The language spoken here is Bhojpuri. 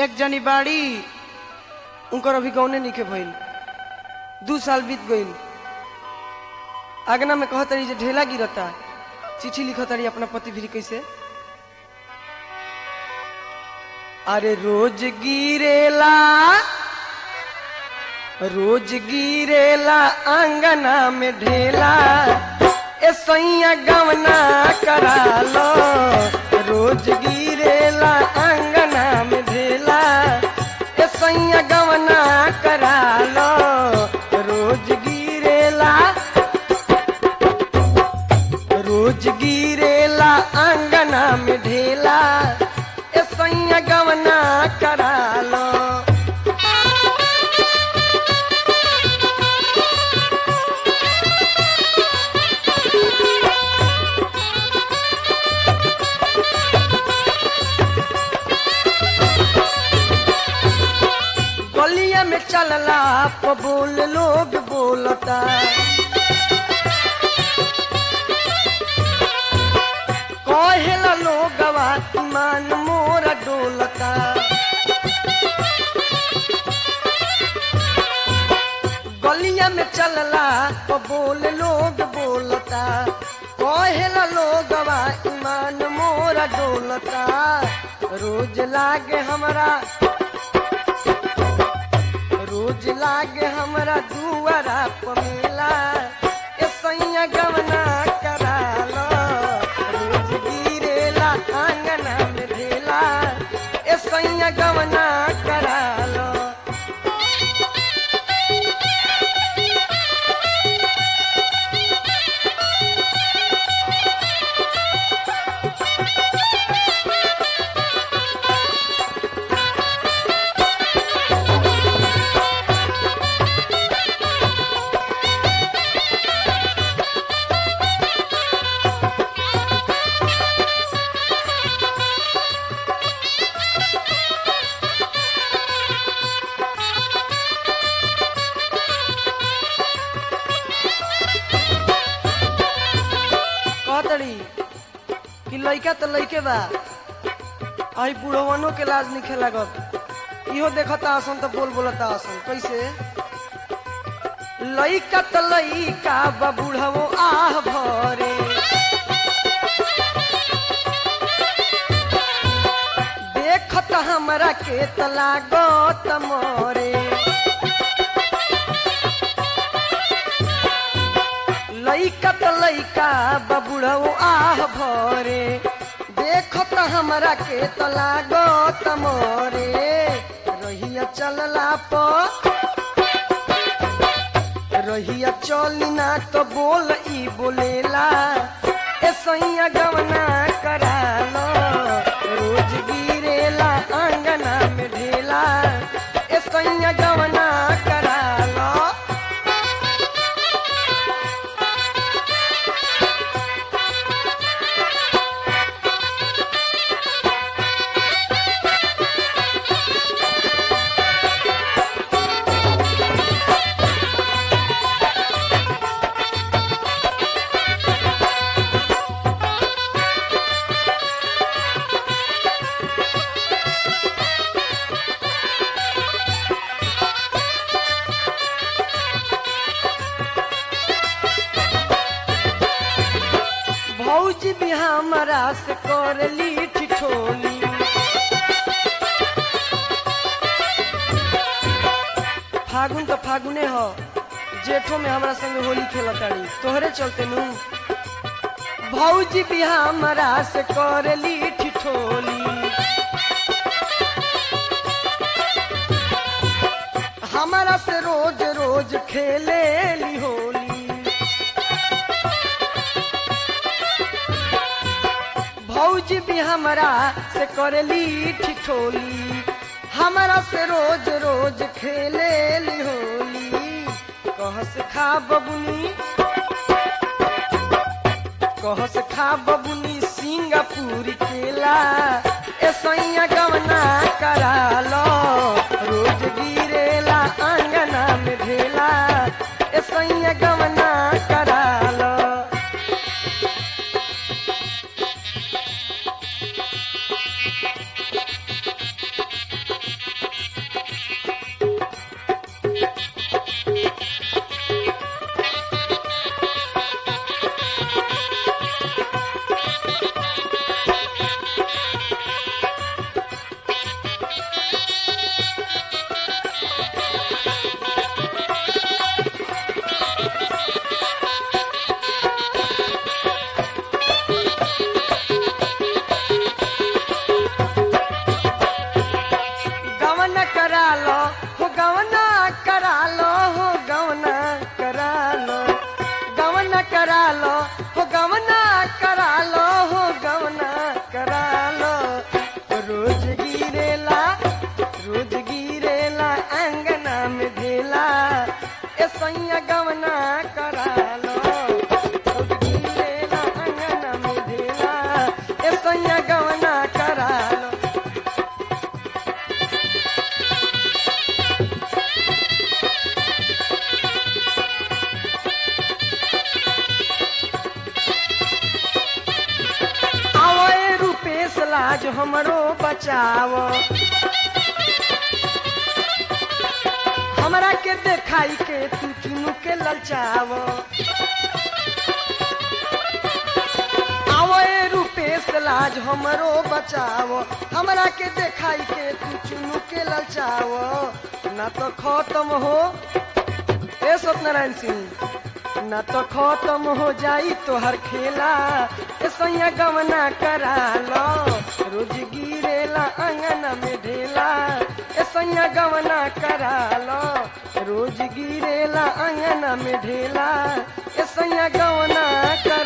एक जनी बाड़ी उनकर अभी गौने निके भइल दू साल बीत गइल आगना में कहत रही जे ढेला गिरता चिट्ठी लिखत रही अपना पति भी कैसे अरे रोज गिरेला रोज गिरेला अंगना में ढेला ए सैया गवना करा लो रोज गिरेला अंगना में ढेला ए सैया गवना करा लो रोज गिरेला रोज गिरेला अंगना में ढेला ए सैया गवना करा लो गलिया में चलला प बोल लोग बोलता कहेला लोगवा ईमान मोरा डोलता गलिया में चलला प बोल लोग बोलता कहेला लोगवा ईमान मोरा डोलता रोज लागे हमरा रोज लागे हमरा दुआरा पमेला ए सैया गवना करा लो रोज गिरेला आंगना में ढेला ए सैया गवना करा लो कहतड़ी कि लइका तो लइके बा आई बुढ़वनो के लाज निखे लागत इहो देखता आसन तो बोल बोलता आसन कैसे लइका तो लइका बा बुढ़वो आह भरे देखत हमरा के त लागत मोरे लइका त लइका बबुढ़ऊ आह भरे देखत हमरा के त लागत मोरे रहिया चलला प रहिया चली ना तो बोल ई बोलेला ए सैया गवना करा लो रोज गिरेला आंगना में ढेला ए सैया गवना करा लो भौजी भी हमरा से कर ली ठिठोली फागुन तो फागुने हो जेठो में हमरा संगे होली खेलताड़ी तोहरे चलते नु भौजी भी हमरा से कर ली ठिठोली हमारा से रोज रोज खेले ली होली भौजी भी हमरा से करेली ठिठोली हमरा से रोज रोज खेले ली होली कहस खा बबुनी कहस खा बबुनी सिंगापुर केला ए सैया गवना करा लो रोज गिरेला आंगना में ढेला ए सैया गवना करा लो हमरो बचाव हमरा के देखाई के तू चुनु के ललचाव आवो ए रूपेश लाज हमरो बचाव हमरा के देखाई के तू चुनु के ललचाव ना तो खत्म हो ए सत्यनारायण सिंह ना तो खत्म हो जाई तोहर खेला ए सैया गवना करा लो रोज गिरेला अंगना में ढेला ए सैया गवना करा लो रोज गिरेला अंगना में ढेला ए सैया गवना करा